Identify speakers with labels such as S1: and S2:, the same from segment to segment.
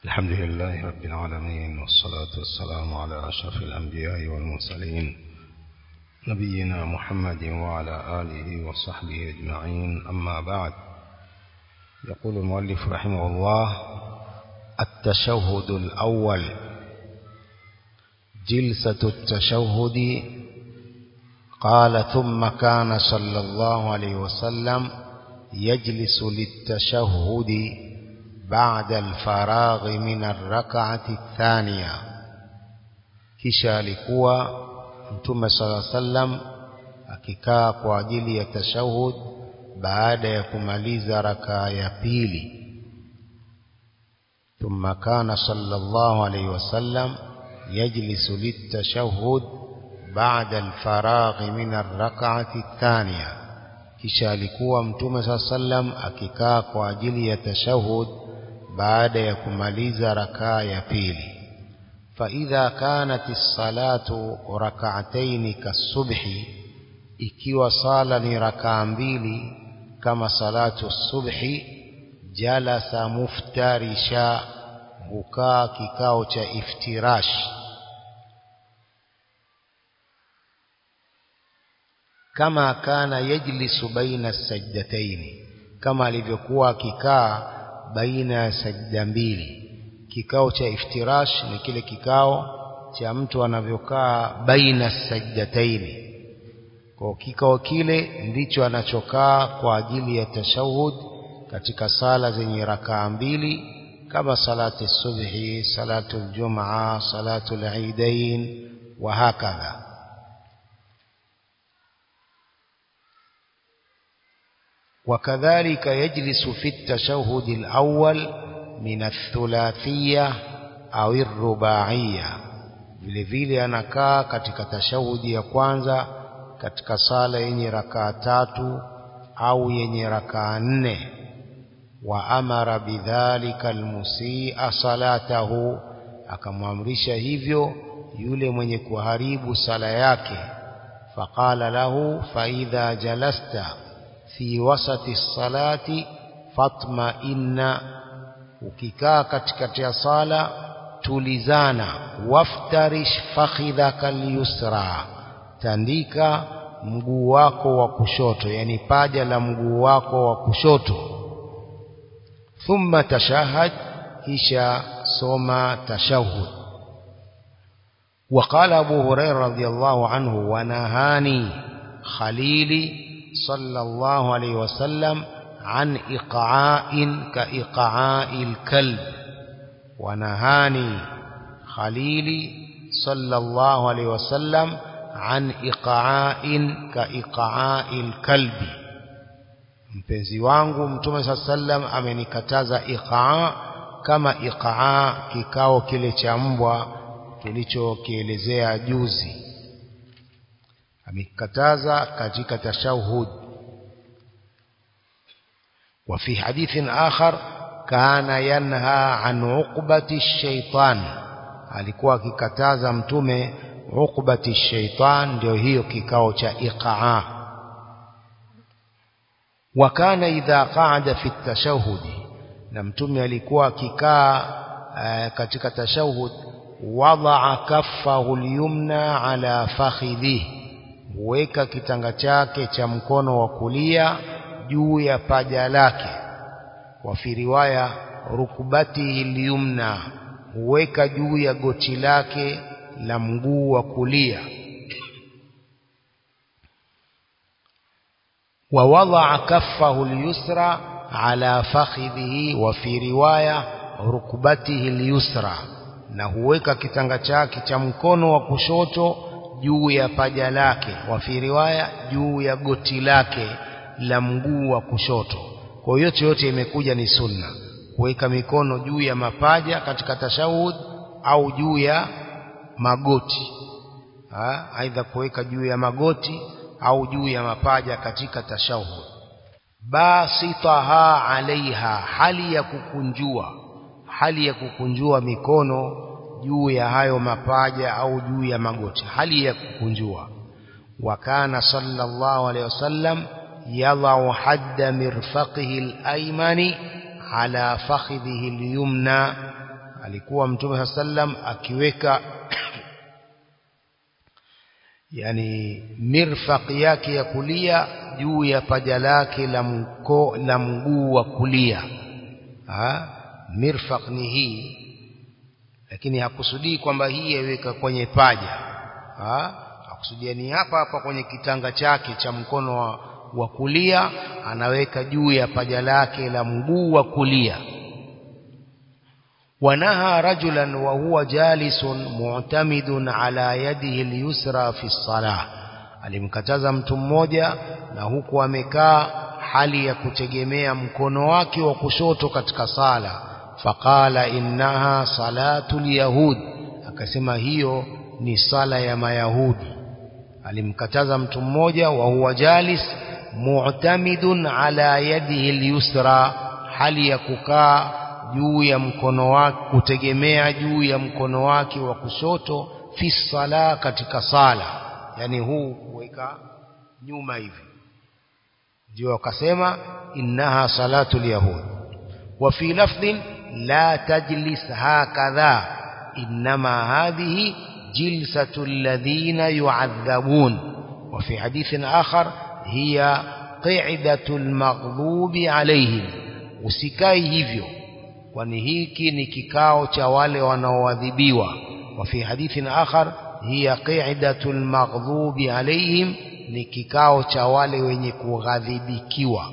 S1: الحمد لله رب العالمين والصلاة والسلام على أشرف الأنبياء والمرسلين نبينا محمد وعلى آله وصحبه أجمعين أما بعد يقول المؤلف رحمه الله التشهد الأول جلسة التشهد قال ثم كان صلى الله عليه وسلم يجلس للتشهد بعد الفراغ من الركعة الثانية kisha alikuwa mtume sala sallam akikaa kwa ajili ya tashahud baada ya kumaliza rakaa ya pili ثم كان صلى الله عليه وسلم يجلس للتشهد بعد الفراغ من الركعة الثانية kisha alikuwa mtume saa sallam akikaa kwa ajili ya tashahud baada ya kumaliza rakaa ya pili faidha kanat salatu rak'atayn kasubhi ikiwa sala ni rakaa mbili kama salatu subhi jalasa muftarisha hukaa kikao cha iftirash kama kana yajlisu baina sajdataini kama alivyokuwa akikaa baina ya sajda mbili kikao cha iftirash ni kile kikao cha mtu anavyokaa baina sajdataini kwa kikao kile ndicho anachokaa kwa ajili ya tashahud katika sala zenye rakaa mbili kama salati subhi salatu aljumaa salatu alidain wa hakadha وكذلك يجلس في التشهد الأول من الثلاثية أو الرباعية vile vile anakaa katika tashahudi ya kwanza katika sala yenye rakaa tatu au yenye rakaa nne wa amara bidhalika almusia salatahu akamwamrisha hivyo yule mwenye kuharibu sala yake faqala lahu faidha jalasta fi wasati salati fatma inna ukikaa katikati ya sala tulizana waftarish fakhidhaka alyusra tandika mguu wako wa kushoto yani paja la mguu wako wa kushoto thumma tashahad kisha soma tashahud وقال أبو هريرة رضي الله عنه ونهاني خليلي صلى الله عليه وسلم عن إقعاء كإقعاء الكلب ونهاني خليلي صلى الله عليه وسلم عن إقعاء كإقعاء الكلب mpenzi wangu mtume saa sallam amenikataza iqaa kama iqaa kikao kile cha mbwa tulichokielezea juzi amekataza katika tashahud وفي حديث آخر كان ينهى عن عقبة الشيطان alikuwa akikataza mtume uqbati shaitan ndio hiyo kikao cha iqaa wa kana idha qaada fi tashahudi na mtume alikuwa akikaa katika tashahud wadaa kaffahu alyumna ala fakhidhihi huweka kitanga chake cha mkono wa kulia juu ya paja lake wa fi riwaya rukubati ilyumna huweka juu ya goti lake la mguu wa kulia wa wadaa kaffahu alyusra ala fakhidhihi wa fi riwaya rukubatihi alyusra na huweka kitanga chake cha mkono wa kushoto juu ya paja lake wa fi riwaya juu ya goti lake la mguu wa kushoto kwa yote yote imekuja ni sunna kuweka mikono juu ya mapaja katika tashahud au juu ya magoti ha? aidha kuweka juu ya magoti au juu ya mapaja katika tashahud basitaha alaiha hali ya kukunjua hali ya kukunjua mikono juu ya hayo mapaja au juu ya magoti hali ya kukunjua wakana sallallahu alaihi wasallam yadau hadda mirfaqihi al-aymani ala fakhidhihi al-yumna alikuwa mtume sallam akiweka yani mirfaq yake ya kulia juu ya paja lake la mko la mguu wa kulia ha? mirfaq ni hii lakini hakusudii kwamba hii yaweka kwenye paja ha? hakusudia ni hapa hapa kwenye kitanga chake cha mkono wa, wa kulia anaweka juu ya paja lake la mguu wa kulia ونهى رجلا وهو جالس معتمد على يده اليسرى في الصلاة alimkataza mtu mmoja na huku amekaa hali ya kutegemea mkono wake wa kushoto katika sala faqala innaha salatul yahud akasema hiyo ni sala ya mayahudi alimkataza mtu mmoja wa huwa jalis mu'tamidun ala yadihi al-yusra hali ya kukaa juu ya mkono wake kutegemea juu ya mkono wake wa kushoto fi sala katika sala yani huu kuweka nyuma hivi ndio akasema innaha salatul yahud wa fi lafdhin la tajlis hakadha inma hadhihi jilsatu alladhina yu'adhabun wa fi hadithin akhar hiya qi'datul maghdubi alayhim usikai hivyo kwani hiki ni kikao cha wale wanaoadhibiwa wa fi hadithin akhar hiya qi'datul maghdubi alayhim ni kikao cha wale wenye kughadhibikiwa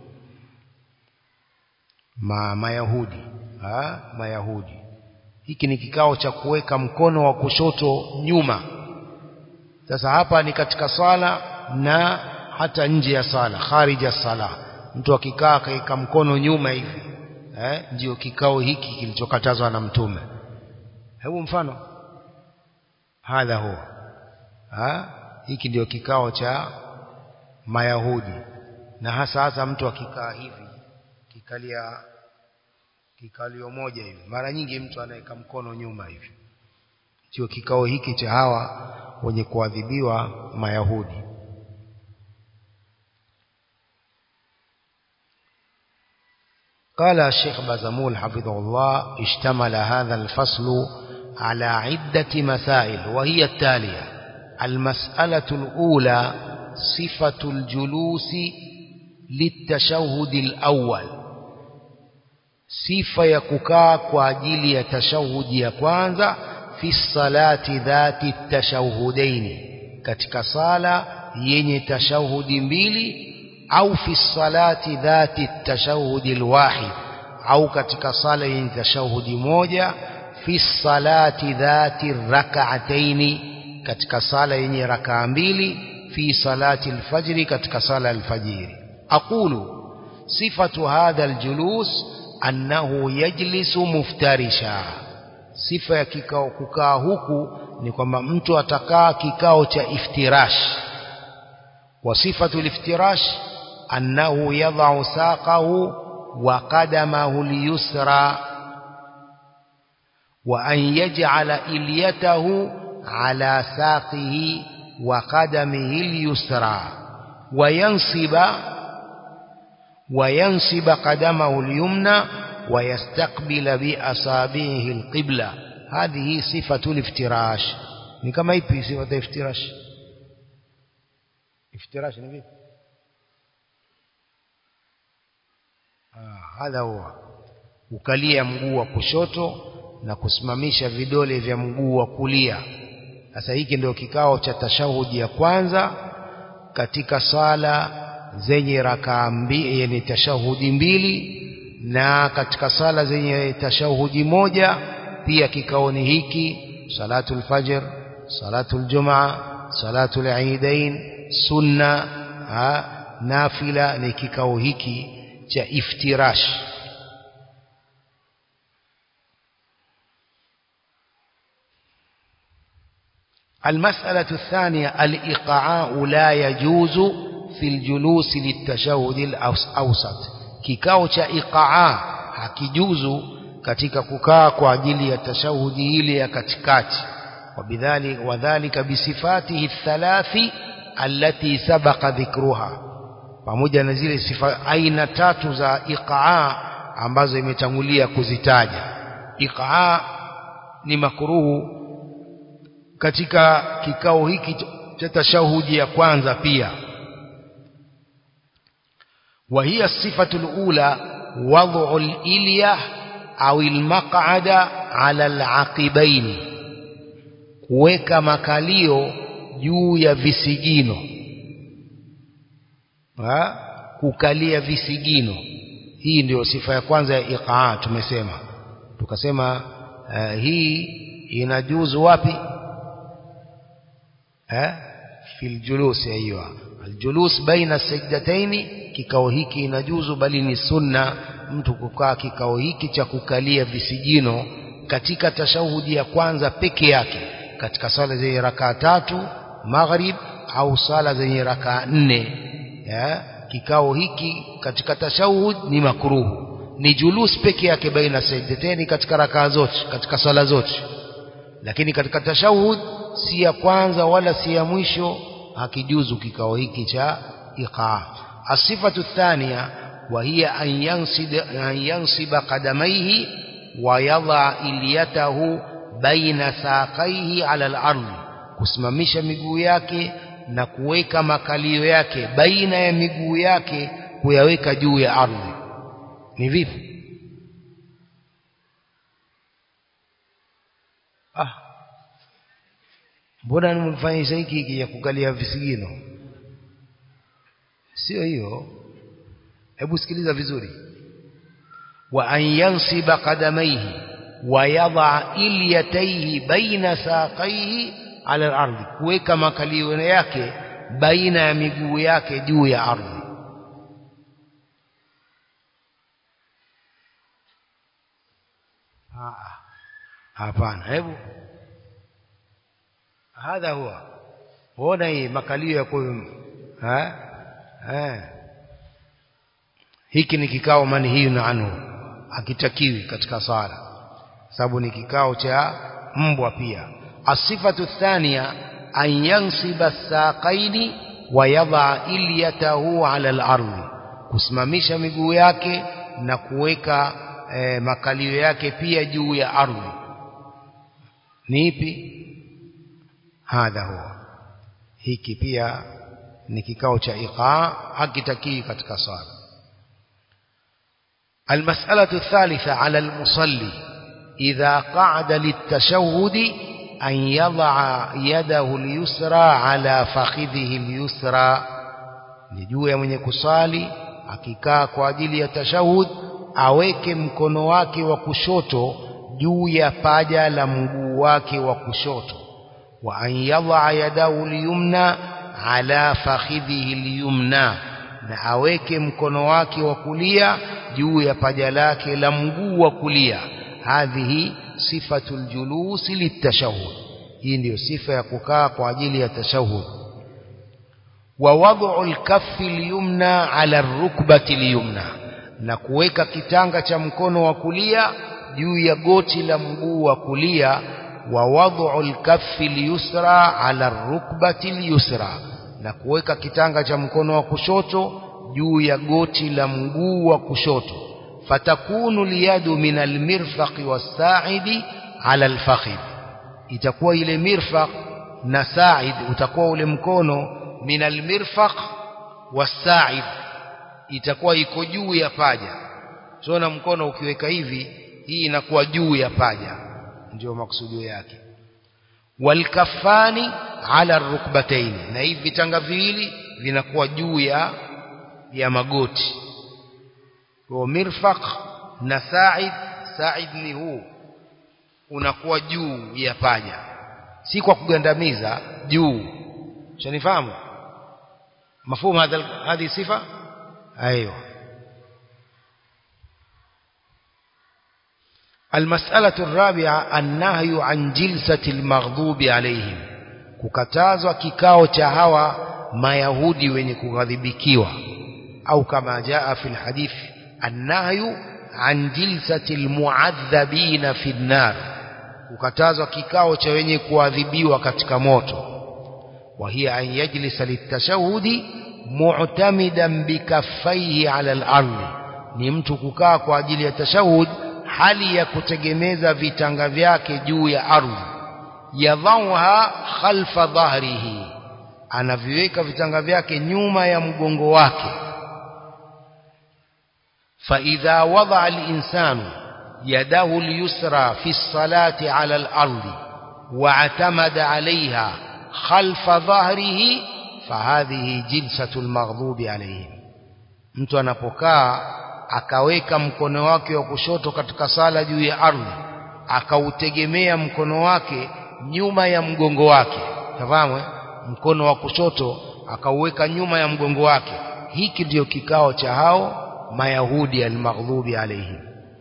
S1: ma mayahudi ha mayahudi hiki ni kikao cha kuweka mkono wa kushoto nyuma sasa hapa ni katika sala na hata nje ya sala kharija sala mtu akikaa akaweka mkono nyuma hivi eh, ndio kikao hiki kilichokatazwa na mtume hebu mfano hadha huwa ha? hiki ndio kikao cha mayahudi na hasa hasa mtu akikaa hivi kikalia kikalio moja hivi mara nyingi mtu anaweka mkono nyuma hivi ndio kikao hiki cha hawa wenye kuadhibiwa mayahudi قال الشيخ بازمول حفظه الله اشتمل هذا الفصل على عدة مسائل وهي التالية المسألة الأولى صفة الجلوس للتشهد الأول صفة يكوكا كواجيل يتشهد يكوانزا في الصلاة ذات التشهدين katika sala yenye tashahudi mbili au fi salati dhati tashahudi alwahid au katika sala yenye tashahudi moja fi salati dhati rak'ataini katika sala yenye rakaa mbili fi salati alfajri katika sala alfajiri aqulu sifatu hadha aljulus annahu yajlisu muftarisha sifa ya kikao kukaa huku ni kwamba mtu atakaa kikao cha iftirash wa sifatu aliftirash أنه يضع ساقه وقدمه اليسرى وأن يجعل إليته على ساقه وقدمه اليسرى وينصب وينصب قدمه اليمنى ويستقبل بأصابعه القبلة هذه صفة الافتراش كما يبي صفة الافتراش افتراش نبي hadha huwa ukalia mguu wa kushoto na kusimamisha vidole vya mguu wa kulia sasa hiki ndio kikao cha tashahudi ya kwanza katika sala zenye rakaa mbili yani tashahudi mbili na katika sala zenye tashahudi moja pia kikao ni hiki salatul fajr salatul jumaa salatul eidain sunna ha, nafila ni kikao hiki cha iftirash المسألة الثانية الإقعاء لا يجوز في الجلوس للتشهد الأوسط kikao cha iqaa hakijuzu katika kukaa kwa ajili ya tashahudi ile ya katikati wabidhali wadhālika bisifatihi thalathi allati sabaqa dhikruha pamoja na zile sifa aina tatu za iqaa ambazo imetangulia kuzitaja iqaa ni makruhu katika kikao hiki cha tashahudi ya kwanza pia وهي الصفة الأولى وضع الإلية أو المقعد على العقبين kuweka makalio juu ya visigino ha? kukalia visigino hii ndio sifa ya kwanza ya iqaa tumesema tukasema uh, hii inajuzu wapi eh fil julus aiywa aljulus baina sajdataini kikao hiki inajuzu bali ni sunna mtu kukaa kikao hiki cha kukalia visigino katika tashahudi ya kwanza peke yake katika sala zenye rakaa tatu maghrib au sala zenye rakaa nne ya kikao hiki katika tashahud ni makruhu ni julus peke yake baina sajdataini katika rakaa zote katika sala zote lakini katika tashahud si ya kwanza wala si ya mwisho hakijuzu kikao hiki cha iqaa asifatu thania wa hiya an yansib an yansiba qadamaihi wa yadha iliyatahu baina saqaihi ala al-ardh kusimamisha miguu yake na kuweka makalio yake baina ya miguu yake kuyaweka juu ya ardhi ni vipi ah mbona nimefanyisha hiki hiki ya kukalia visigino sio hiyo hebu sikiliza vizuri wa an yansiba qadamaihi wa yadha ilyataihi baina saqaihi ala al-ardh kuweka makalio yake baina ya miguu yake juu ya ardhi hapana hebu hadha huwa huona hii makalio ya kwa ha eh hiki ni kikao manhiyu anhu hakitakiwi katika sala sababu ni kikao cha mbwa pia asifatu thania an yansiba saqaini wa yadha ilyatahu ala al-ardh kusimamisha miguu yake na kuweka e, makalio yake pia juu ya ardhi ni ipi hadha huwa hiki pia ni kikao cha iqaa hakitakii katika sala المسألة الثالثة على المصلي إذا قعد للتشهد أن يضع يده اليسرى على فخذه اليسرى نجوه من يكسالي akikaa kwa ajili ya tashahud aweke mkono wake wa kushoto juu ya paja la mguu wake wa kushoto wa an yadha yadahu liyumna ala fakhidhihi liyumna na aweke mkono wake wa kulia juu ya paja lake la mguu wa kulia hadhihi sifatul julusi litashahud hii ndiyo sifa ya kukaa kwa ajili ya tashahud wa wad'u al-kaffi al-yumna ala ar-rukbati al-yumna na kuweka kitanga cha mkono wa kulia juu ya goti la mguu wa kulia wa wad'u al-kaffi al-yusra ala ar-rukbati al-yusra na kuweka kitanga cha mkono wa kushoto juu ya goti la mguu wa kushoto fatakunu liyadu min almirfaqi wasaidi ala alfakhid itakuwa ile mirfaq na said utakuwa ule mkono min almirfaq wasaid itakuwa iko juu ya paja tuona mkono ukiweka hivi hii inakuwa juu ya paja ndio maksudio yake walkafani ala rukbataini na hivi vitanga viwili vinakuwa juu ya ya magoti kwa mirfaq na sa'id sa'id ni huu unakuwa juu ya paja si kwa kugandamiza juu shanifahamu مفهوم هذا هذه صفة أيوه المسألة الرابعة النهي عن جلسة المغضوب عليهم kukatazwa kikao cha hawa mayahudi wenye kughadhibikiwa au kama jaa fi alhadith annahyu an jilsati almu'adhabina fi an-nar kukatazwa kikao cha wenye kuadhibiwa katika moto wa hiya an yajlisa litashahudi mu'tamidan bikaffaihi ala al-ardh ni mtu kukaa kwa ajili ya tashahud hali ya kutegemeza vitanga vyake juu ya ardhi yadhauha khalfa dhahrihi anaviweka vitanga vyake nyuma ya mgongo wake فإذا وضع الإنسان يده اليسرى في الصلاة على الأرض واعتمد عليها خلف ظهره فهذه جلسة المغضوب عليهم mtu anapokaa akaweka mkono wake wa kushoto katika sala juu ya ardhi akautegemea mkono wake nyuma ya mgongo wake tafahamu mkono wa kushoto akauweka nyuma ya mgongo wake hiki ndiyo kikao cha hao mayahudi almaghdubi alayhim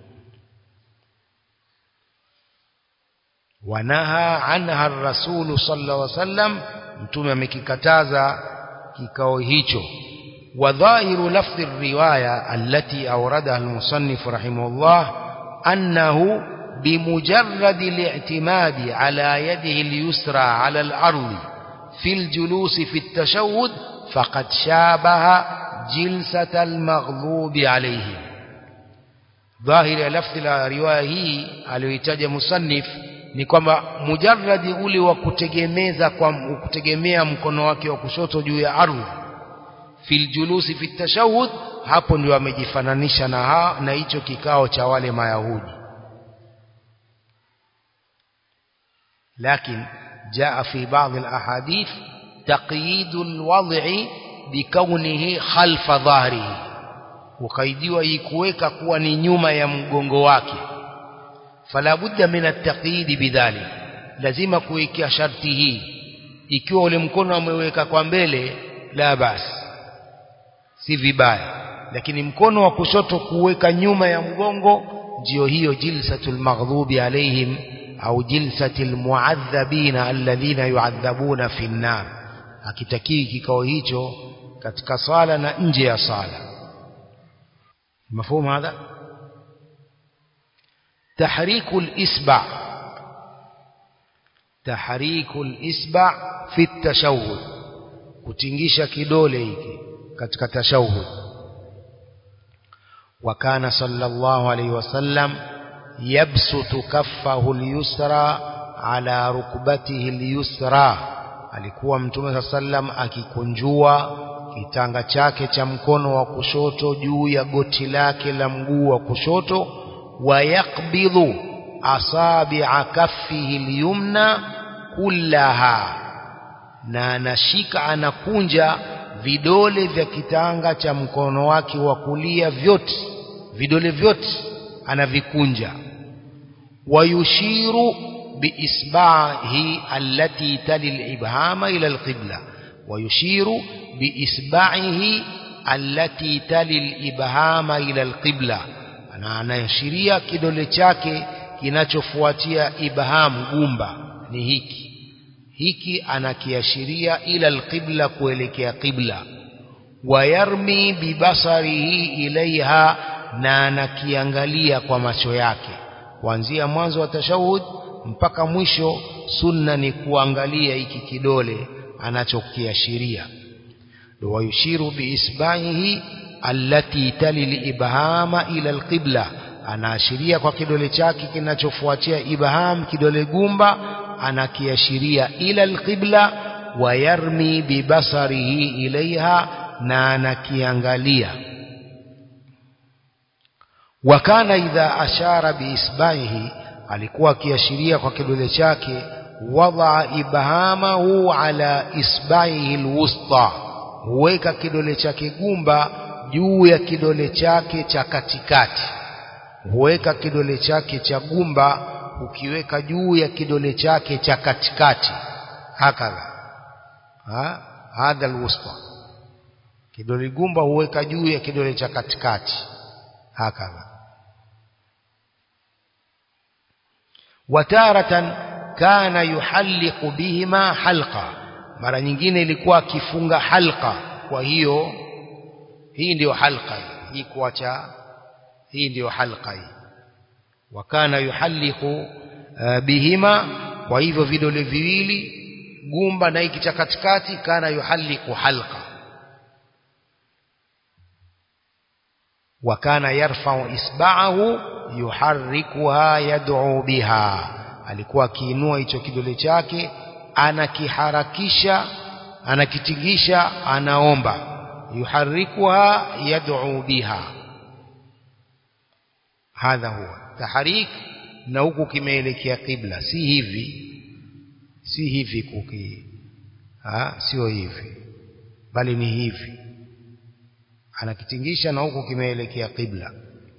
S1: wanaha anha ar-rasul sallallahu alayhi wasallam mtume amekikataza kikao hicho وظاهر لفظ الرواية التي أوردها المصنف رحمه الله أنه بمجرد الاعتماد على يده اليسرى على الأرض في الجلوس في التشهد فقد شابه جلسة المغضوب عليهم ظاهر لفظ الرواية هي aliyoitaja musannif ni kwamba mujarradi ule wa kutegemeza kwa kutegemea mkono wake wa kushoto juu ya ardhi fil julusi fi tashahhud hapo ndio amejifananisha na ha, na hicho kikao cha wale mayahudi لكن جاء في بعض الأحاديث تقييد الوضع بكونه خلف ظهره وقيدوا يكوeka kuwa ni nyuma ya mgongo wake fala budda min at-taqyid bidhalik lazima kuwekea sharti hii ikiwa ule mkono ameweka kwa mbele la basi si vibaya lakini mkono wa kushoto kuweka nyuma ya mgongo ndio hiyo jilsatul maghdubi alaihim au jilsatil muadhabina alladhina yuadhabuna fi nnar akitakii kikao hicho katika sala na nje ya sala mafhumu hadha tahriku al-isba tahriku al-isba fi at-tashawwud kutingisha kidole hiki katika tashahud وكان صلى الله عليه وسلم يبسط كفه اليسرى على ركبته اليسرى alikuwa mtume sallam akikunjua kitanga chake cha mkono wa kushoto juu ya goti lake la mguu wa kushoto wayaqbidhu asabi'a kaffihi al-yumna kullaha na anashika anakunja vidole vya kitanga cha mkono wake wa kulia vyote vidole vyote anavikunja wayushiru biisbahi allati tali alibhama ila alqibla wayushiru biisbahi allati tali alibhama ila alqibla ana anaashiria kidole chake kinachofuatia ibham gumba ni hiki hiki anakiashiria ila alqibla kuelekea qibla wayarmi bibasarihi ilaiha na anakiangalia kwa macho yake kuanzia mwanzo wa tashahud mpaka mwisho sunna ni kuangalia hiki kidole anachokiashiria wayushiru biisbahihi allati tali liibhama ila alqibla anaashiria kwa kidole chake kinachofuatia ibham kidole gumba anakiashiria ila alqibla wayarmi bibasarihi ilaiha na anakiangalia wakana idha ashara biisbahihi alikuwa akiashiria kwa kidole chake wadaa ibhamahu ala isbahihi alwusta huweka kidole chake gumba juu ya kidole chake cha katikati huweka kidole chake cha gumba ukiweka juu ya kidole chake cha katikati hakadha ha hadha alwusta kidole gumba huweka juu ya kidole cha katikati hakadha wataratan kana yuhalliqu bihima halqa mara nyingine ilikuwa akifunga halqa kwa hiyo hii ndiyo halqa hii kuacha hii ndiyo halqa hii wakana yuhalliqu uh, bihima kwa hivyo vidole viwili gumba na hiki cha katikati kana yuhalliqu halqa wakana yarfau isba'ahu yuharrikuha yad'u biha alikuwa akiinua hicho kidole chake anakiharakisha anakitingisha anaomba yuharrikuha yad'u biha hadha huwa tahrik na huku kimeelekea kibla si hivi si hivi kuki ha sio hivi bali ni hivi anakitingisha na huku kimeelekea kibla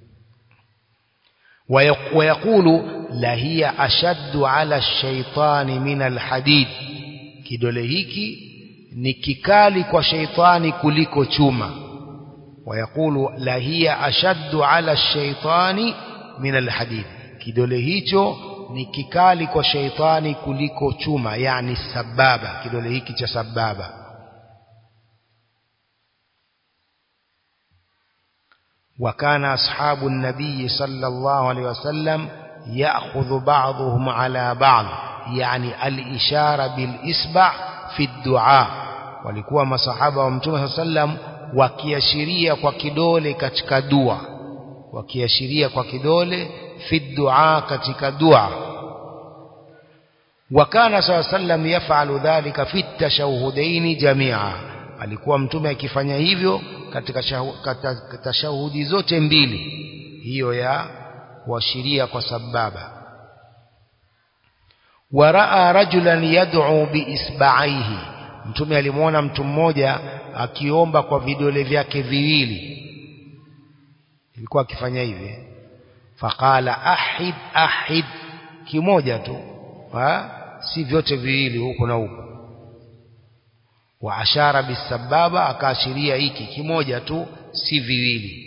S1: ويقول لهي أشد على الشيطان من الحديد kidole hiki ni kikali kwa sheitani kuliko chuma ويقول لهي أشد على الشيطان من الحديد kidole hicho ni kikali kwa sheitani kuliko chuma yani sababa kidole hiki cha sababa وكان أصحاب النبي صلى الله عليه وسلم يأخذ بعضهم على بعض يعني الإشارة بالإسبع في الدعاء walikuwa masahaba wa mtume sallam wakiashiria kwa kidole katika dua wakiashiria kwa kidole fi dua katika dua wakana saa sallam yafalu dhalika fi tashahhudaini jamia alikuwa mtume akifanya hivyo katika tashahudi zote mbili hiyo ya kuashiria kwa sababa waraa rajulan yad'u biisba'aihi mtume alimwona mtu mmoja akiomba kwa vidole vyake viwili ilikuwa akifanya hivi faqala ahid ahid kimoja tu ha? si vyote viwili huko na huko wa ashara bisababa akaashiria hiki kimoja tu si viwili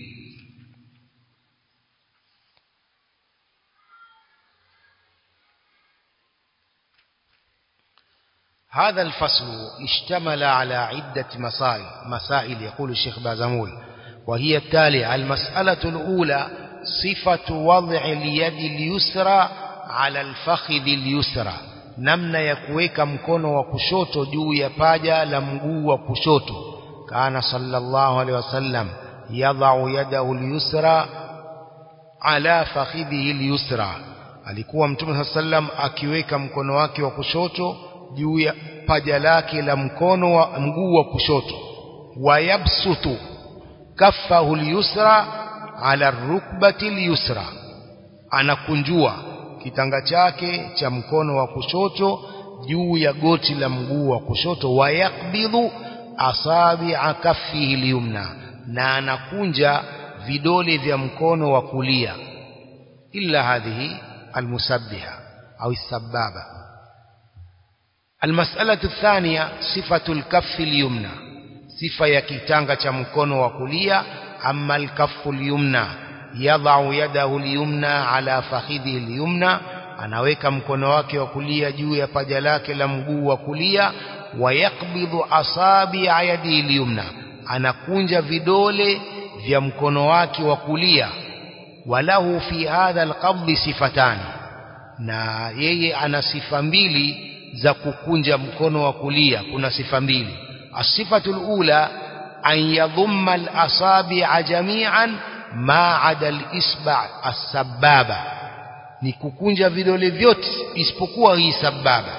S1: هذا الفصل اشتمل على عدة مسائل مسائل يقول الشيخ بازمول وهي التالية المسألة الأولى صفة وضع اليد اليسرى على الفخذ اليسرى namna ya kuweka mkono wa kushoto juu ya paja la mguu wa kushoto kana sallallahu alaihi wasallam yadhau yadahu al-yusra ala fakhidhihi al-yusra alikuwa mtume sallam akiweka mkono wake wa kushoto juu ya paja lake la mkono wa mguu wa kushoto wayabsutu kaffahu al-yusra ala rukbati al-yusra anakunjua kitanga chake cha mkono wa kushoto juu ya goti la mguu wa kushoto wayakbidhu asabi'a kaffihi al-yumna na anakunja vidole vya mkono wa kulia illa hadhihi almusabbiha au sababa المسألة الثانية صفة الكف اليمنى صفة ya kitanga cha mkono wa kulia amma الكف اليمنى يضع يده اليمنى على فخذه اليمنى anaweka mkono wake wa kulia juu ya paja lake la mguu wa kulia wayakbidhu asabi yadihi al-yumna anakunja vidole vya mkono wake wa kulia walahu fi hadha alqabd sifatani na yeye ana sifa mbili za kukunja mkono wa kulia kuna sifa mbili asifatu alula an yadhumma alasabi'a jami'an ma 'ada alisba' as-sababa ni kukunja vidole vyote isipokuwa hii sababa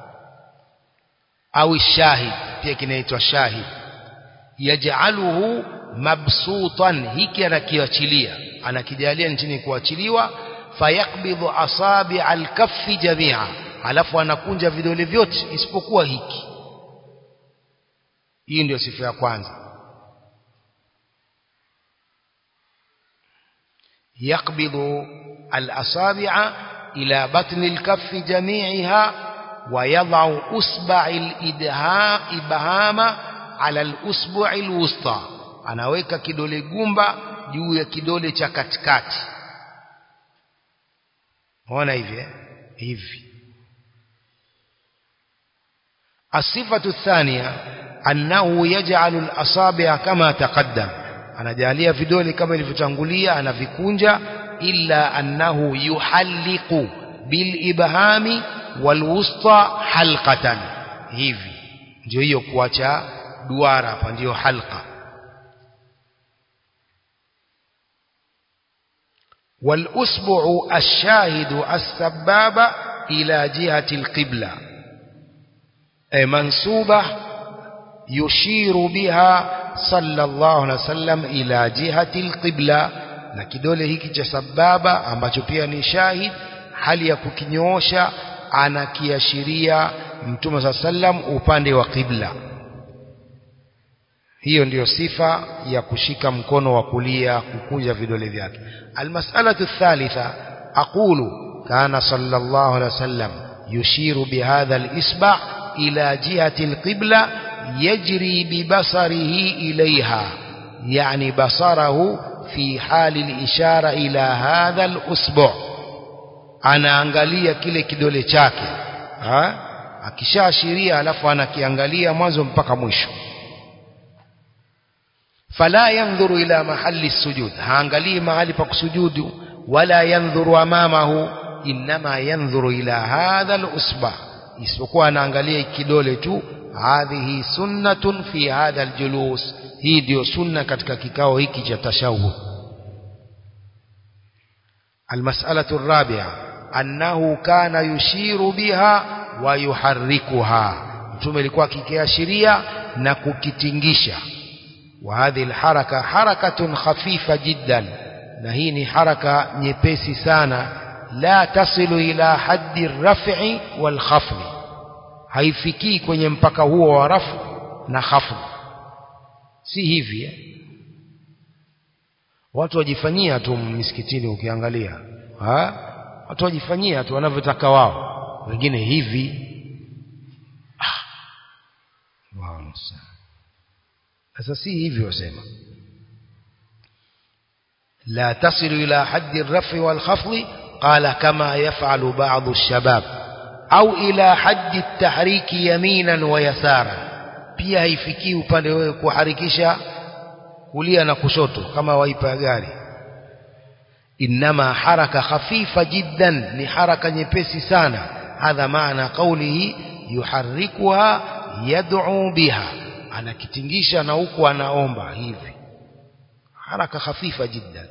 S1: au shahid pia kinaitwa shahid yaj'aluhu mabsutan hiki anakiachilia anakijalia nchini kuachiliwa fayakbidhu asabi alkaffi jamia alafu anakunja vidole vyote isipokuwa hiki hii ndio sifa ya kwanza yakbidhu alasabi'a ila batni alkaffi jami'iha ويضع أصبع الإبهام على الأسبوع الوسطى anaweka kidole gumba juu ya kidole cha katikati ona hivi hivi الصفة الثانية أنه يجعل الأصابع كما تقدم anajalia vidole kama ilivyotangulia anavikunja illa annahu yuhalliqu bil ibhami wal wusta halqatan hivi ndio hiyo kuacha duara hapa ndio halqa والأسبع الشاهد السبابة إلى جهة القبلة أي منصوبة يشير بها صلى الله عليه وسلم إلى جهة القبلة na kidole hiki cha sababa ambacho pia ni shahid hali ya kukinyoosha anakiashiria mtume saa sallam upande wa qibla hiyo ndiyo sifa ya kushika mkono wa kulia kukunja vidole vyake almas'alatu thalitha aqulu kana sallallahu alaihi wasallam yushiru bihadha alisba' ila jihati alqibla yajri bibasarihi ilayha yani basarahu fi hali alishara ila hadha alusbu' anaangalia kile kidole chake ha akishaashiria alafu anakiangalia mwanzo mpaka mwisho fala yanzuru ila mahali sujud haangalii mahali pa kusujudu wala yanzuru amamahu inma yanzuru ila hadha alusba isipokuwa anaangalia kidole tu hadhihi sunnatun fi hadha aljulus hii ndio sunna katika kikao hiki cha tashahud المسألة الرابعة أنه كان يشير بها ويحركها mtume alikuwa akikiashiria na kukitingisha وهذه الحركة حركة خفيفة جدا na hii ni haraka nyepesi sana la tasilu ila haddi rafi wal khafd haifikii kwenye mpaka huo wa rafu na khafd si hivi eh? watu wajifanyia tu misikitini ukiangalia ha? watu wajifanyia tu wanavyotaka wao wengine hivi ah. wow, sasa si hivyo sema لا تصل إلى حد الرفع والخفض قال كما يفعل بعض الشباب أو إلى حد التحريك يمينا ويسارا pia haifikii upande wewe kuharikisha kulia na kushoto kama waipa gari inma haraka khafifa jiddan ni haraka nyepesi sana hadha maana qawlihi yuharrikuha yad'u biha anakitingisha na huku anaomba hivi haraka khafifa jiddan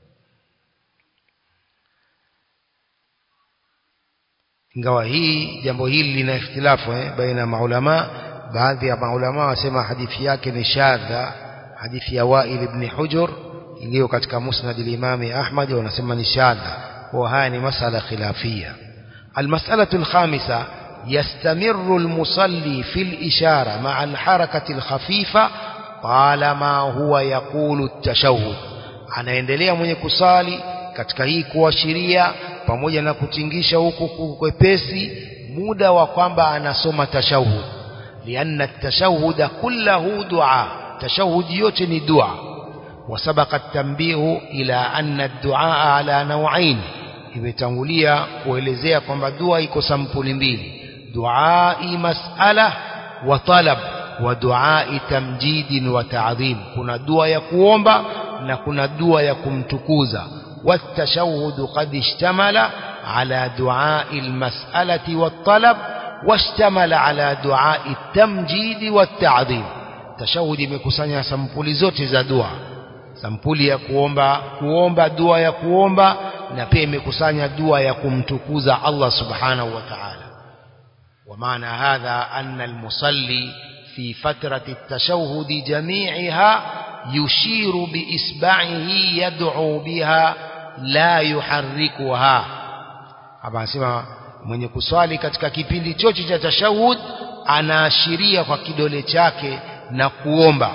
S1: ingawa hii jambo hili lina ikhtilafu eh, baina maulama baadhi ya maulama wasema hadithi yake ni shadha hadithi ya Wail ibn Hujur iliyo katika musnad al-Imam Ahmad wanasema ni shadha kwa haya ni masala khilafia المسألة الخامسة يستمر المصلي في الإشارة مع الحركة الخفيفة طالما هو يقول التشهد anaendelea mwenye kusali katika hii kuashiria pamoja na kutingisha huku kwepesi muda wa kwamba anasoma tashahud lianna tashahud kullahu dua tashahud yote ni dua وسبق التنبيه إلى أن الدعاء على نوعين imetangulia kuelezea kwamba dua iko sampuli mbili duai mas'ala wa talab wa duai tamjidin wa ta'dhim kuna dua ya kuomba na kuna dua ya kumtukuza والتشهد قد اشتمل على دعاء المسألة والطلب واشتمل على دعاء التمجيد والتعظيم تشهد imekusanya sampuli zote za dua sampuli ya kuomba kuomba dua ya kuomba na pia imekusanya dua ya kumtukuza Allah subhanahu wa ta'ala ومعنى هذا أن المصلي في فترة التشهد جميعها يشير بإسبعه يدعو بها لا يحركها hapa anasema mwenye kuswali katika kipindi chote cha tashahud anaashiria kwa kidole chake na kuomba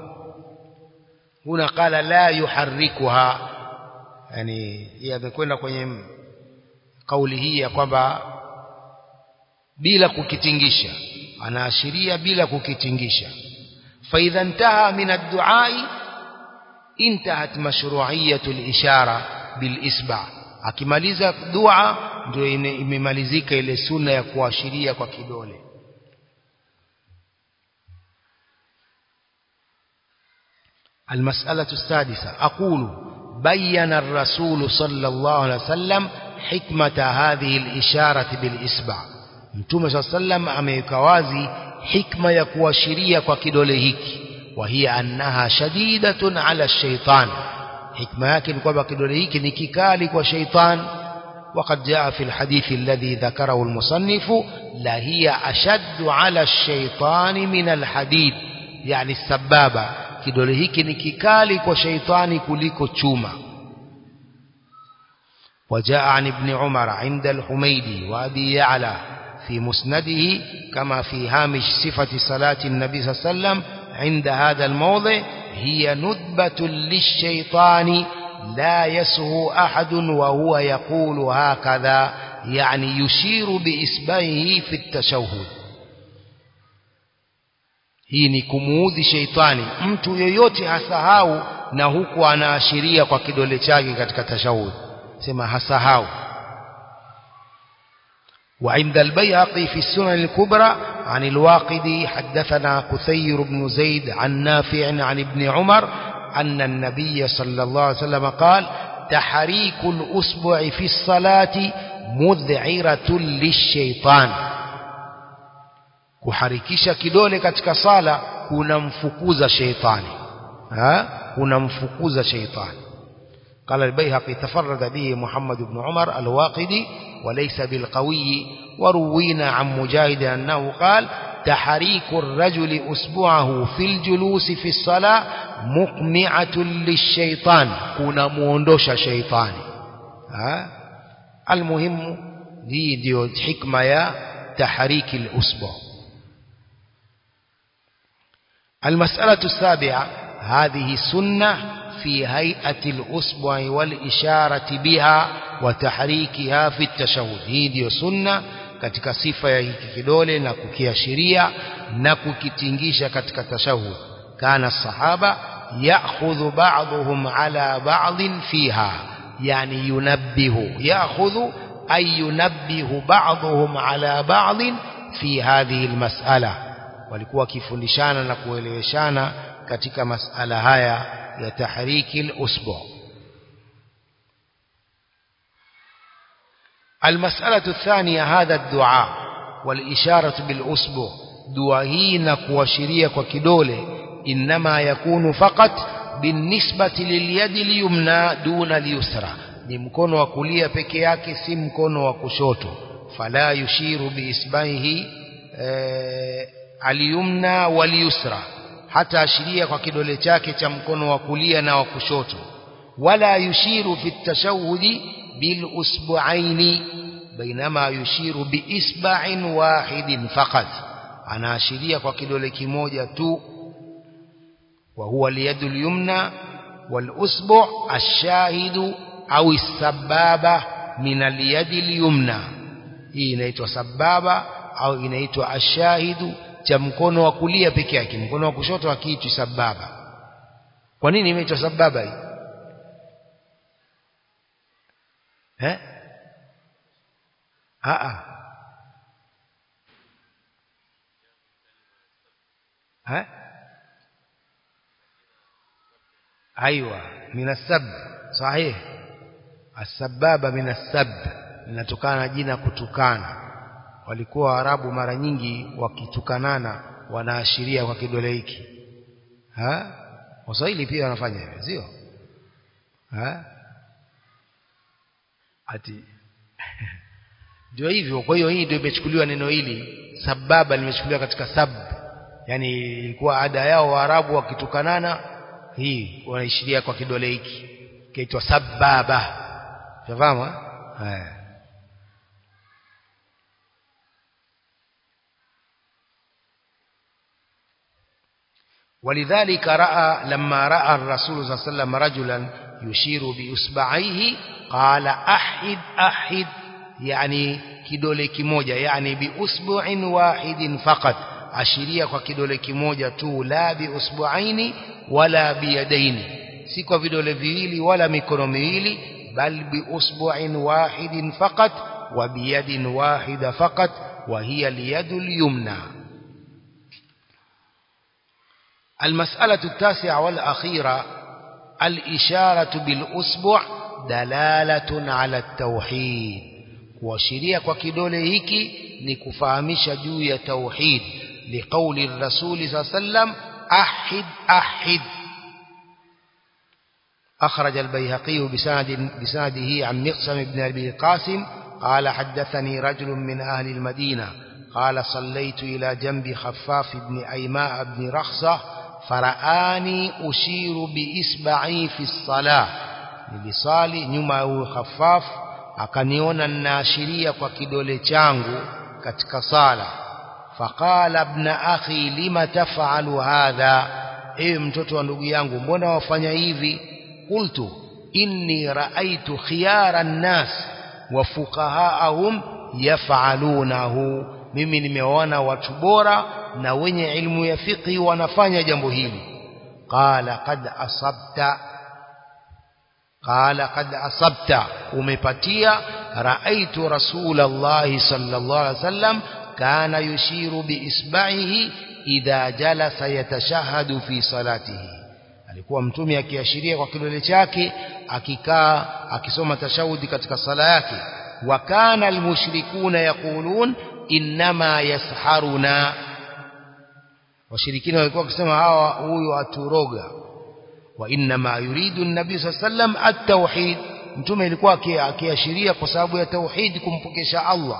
S1: huna qala la yuharrikuha yani yamekwenda kwenye kauli hii ya kwamba bila kukitingisha anaashiria bila kukitingisha فإذا انتهى من الدعاء انتهت مشروعية الإشارة بالإسبع akimaliza dua ndio imemalizika ile sunna ya kuashiria kwa kidole المسألة السادسة أقول بين الرسول صلى الله عليه وسلم حكمة هذه الإشارة بالإسبع متوم صلى الله عليه وسلم ameweka wazi hikma ya kuashiria kwa kidole hiki وهي أنها شديدة على الشيطان hikma yake ni kwamba kidole hiki ni kikali kwa sheitan وقد جاء في الحديث الذي ذكره المصنف لهي أشد على الشيطان من الحديد يعني السبابة kidole hiki ni kikali kwa sheitani kuliko chuma وجاء عن ابن عمر عند الحميدي وأبي يعلى في مسنده كما في هامش صفة صلاة النبي صلى الله عليه وسلم عند هذا الموضع هي ندبة للشيطان لا يسهو أحد وهو يقول هكذا يعني يشير بإسبعه في التشهد hii ni kumuudhi sheitani mtu yoyote hasahau na huku anaashiria kwa kidole chake katika tashahud sema hasahau وعند البيهقي في السنن الكبرى عن الواقدي حدثنا كثير بن زيد عن نافع عن ابن عمر أن النبي صلى الله عليه وسلم قال تحريك الأسبوع في الصلاة مذعرة للشيطان kuharikisha kidole katika sala kunamfukuza sheitani ha kunamfukuza sheitani قال البيهقي تفرد به محمد بن عمر الواقدي وليس بالقوي وروينا عن مجاهد أنه قال تحريك الرجل أسبوعه في الجلوس في الصلاة مقمعة للشيطان كنا موندوش شيطاني ها المهم دي دي حكمة يا تحريك الأسبوع المسألة السابعة هذه سنة في هيئة الأسبوع والإشارة بها وتحريكها في التشهد hii ndio sunna katika sifa ya hiki kidole na kukiashiria na kukitingisha katika tashahud kana sahaba ya'khudhu ba'dhum ala ba'dhin fiha yani yunabbihu ya'khudhu ay yunabbihu ba'dhum ala ba'dhin fi hadhihi almas'ala walikuwa wakifundishana na kueleweshana katika masala haya ya tahriki al-usbu المسألة الثانية هذا الدعاء والإشارة بالأسبوع دعائين كواشرية وكدولة إنما يكون فقط بالنسبة لليد اليمنى دون اليسرى ni mkono wa kulia peke yake si mkono wa kushoto fala yushiru biisbaihi e, aliyumna waliyusra hata ashiria kwa kidole chake cha mkono wa kulia na wa kushoto wala yushiru fi tashahudi bil usbu'aini bainama yushiru bi isba'in wahidin faqat anaashiria kwa kidole kimoja tu wa huwa liyadu yumna wal usbu' ash-shahidu au as-sababa min al-yadi al-yumna hii inaitwa sababa au inaitwa ash-shahidu cha mkono wa kulia peke yake mkono wa kushoto hakiitwi sababa kwa nini imeitwa sababa hii eh a a eh ايوه من السب صحيح السبابه من السب linatokana na jina kutukana walikuwa Waarabu mara nyingi wakitukanana wanaashiria kwa kidole hiki ha Waswahili pia wanafanya hivyo sio ha ati ndio hivyo kwa hiyo hii ndio imechukuliwa neno hili sababa limechukuliwa katika sab yani ilikuwa ada yao Waarabu wakitukanana hii wanaishiria kwa kidole hiki kiitwa sababa unafahamu eh ولذلك رأى لما رأى الرسول صلى الله عليه وسلم رجلا يشير بإصبعيه قال أحد أحد يعني kidole kimoja yani biusbu'in wahidin faqat ashiria kwa kidole kimoja tu la biusbu'aini wala biyadaini si kwa vidole viwili wala mikono miwili bal biusbu'in wahidin faqat wa biyadin wahida faqat wa hiya liyadul yumna المسألة التاسعة والأخيرة الإشارة بالأسبوع دلالة على التوحيد kuashiria kwa kidole hiki ni kufahamisha juu ya tauhid liqauli rasuli saa sallam ahid ahid أخرج البيهقي بسند بسنده عن مقسم بن أبي قاسم قال حدثني رجل من أهل المدينة قال صليت إلى جنب خفاف بن أيماء بن رخصة فرآني أشير بإسبعي في الصلاة nilisali nyuma ya huyo khafaf akaniona ninaashiria kwa kidole changu katika sala faqala ibn akhi lima taf'alu hadha ewe mtoto wa ndugu yangu mbona wafanya hivi qultu inni raaitu khiyara an-nas wa fuqahaahum yaf'alunahu mimi nimeona watu bora na wenye ilmu ya fiqhi wanafanya jambo hili qala qad asabta qala qad asabta umepatia raaitu rasulullah sallallahu alaihi wasallam kana yushiru biisba'ihi idha jalasa yatashahadu fi salatihi alikuwa mtume akiashiria kwa kidole chake akikaa akisoma tashahudi katika sala yake wa kana almushrikuna yaqulun inma yasharuna washirikina walikuwa wakisema hawa huyu aturoga wa inma yuridu an-nabii sallam at-tauhid mtume alikuwa akiashiria kwa sababu ya tauhid kumpokesha Allah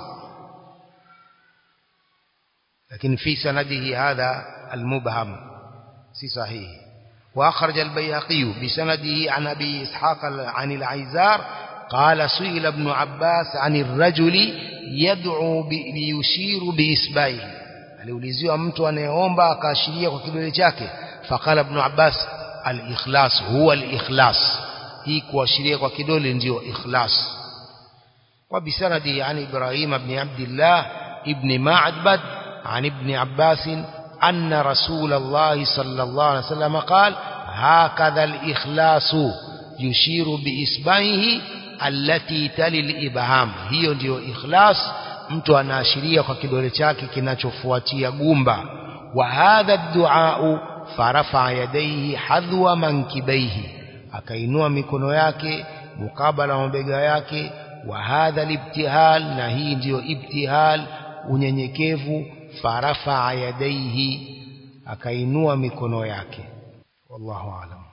S1: lakini fi sanadihi hadha al-mubham si sahihi واخرج البيهقي بسنده عن ابي اسحاق عن العيزار قال سئل ابن عباس عن الرجل يدعو ليشير باصبعه aliuliziwa mtu anayeomba akaashiria kwa kidole chake faqala ibn abbas al-ikhlas huwa al-ikhlas hii kuashiria kwa kidole ndio ikhlas wa bisanadi an ibrahim ibn abdullah ibn ma'bad an ibn abbas أن رسول الله صلى الله عليه وسلم قال هكذا الإخلاص يشير بإسبعه التي تلي الإبهام hiyo ndio ikhlas mtu anaashiria kwa kidole chake kinachofuatia gumba wa hadha ad-du'a farafa yadayhi hadwa mankibaihi akainua mikono yake mukabala mabega yake wa hadha al-ibtihal na hii ndio ibtihal unyenyekevu farafa yadaihi akainua mikono yake wallahu alam